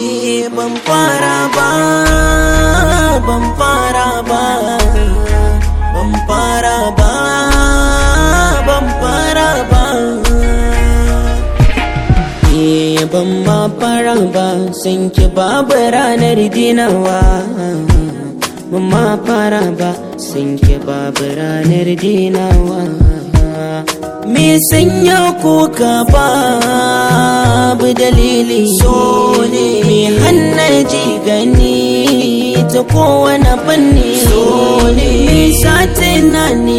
Eh, ban fara ba ban fara ba ban fara ba ban fara ba Eh, ban ma fara ba san ki babu ranar dinawa ban ma fara ba san ki babu ranar dinawa me sanya kuka babu dalili so ne me hannaji gani ta kowane fanni so ne me satin na ni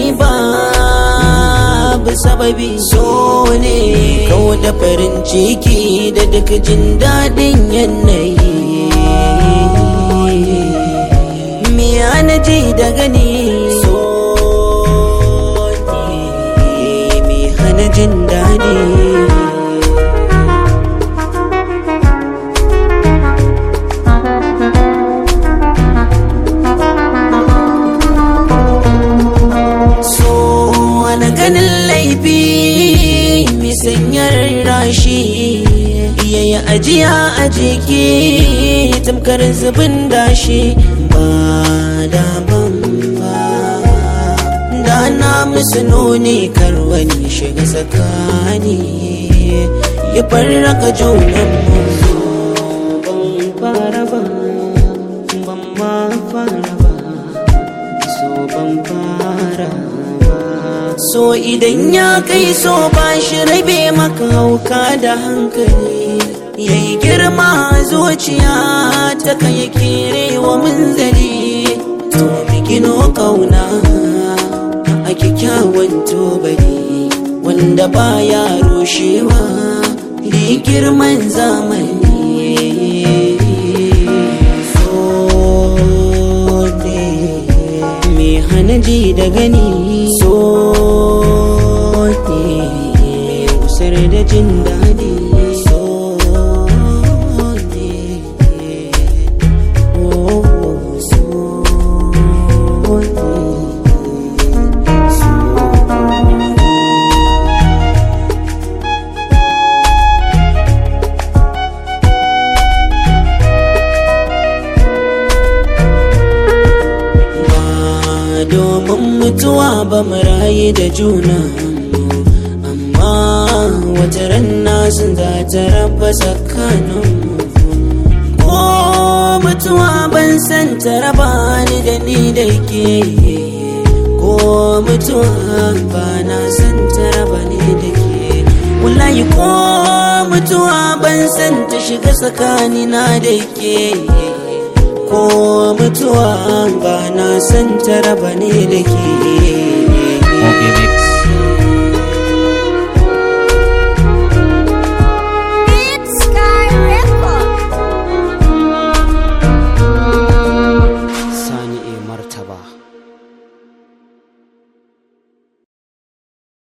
babu sababi so ne kawo da farin ciki da duka jin daɗin yanayi me ji da gani so ne me hana jin daɗi so wani ganin laifi mai sanyar rashi yayi ajiya a jiki tamkar zubin dashi ba da ban ba da na musu nuni kar wani shiga tsakani ya farraka junan mu ban fara ba ban ma fara ba so ban fara ba so idan ya kai so ba shi rabe maka hauka da hankali yayi girma zuciya ta kai kere wa munzali to bigino kauna a kyakkyawan tubali wanda baya rushewa da girman zamani so ne mai hana ji da gani so ne kusar da jin daɗi so ne oh so ne so ba domin mutuwa ba mu rayu da juna amma wata ranna sun za ta raba tsakaninmu ko mutuwa ban san ta raba ni da ni da ke ko mutuwa ba na san ta raba ni da ke wallahi ko mutuwa ban san ta shiga tsakanina da ke ko mutuwa ba na san ta raba ne da ke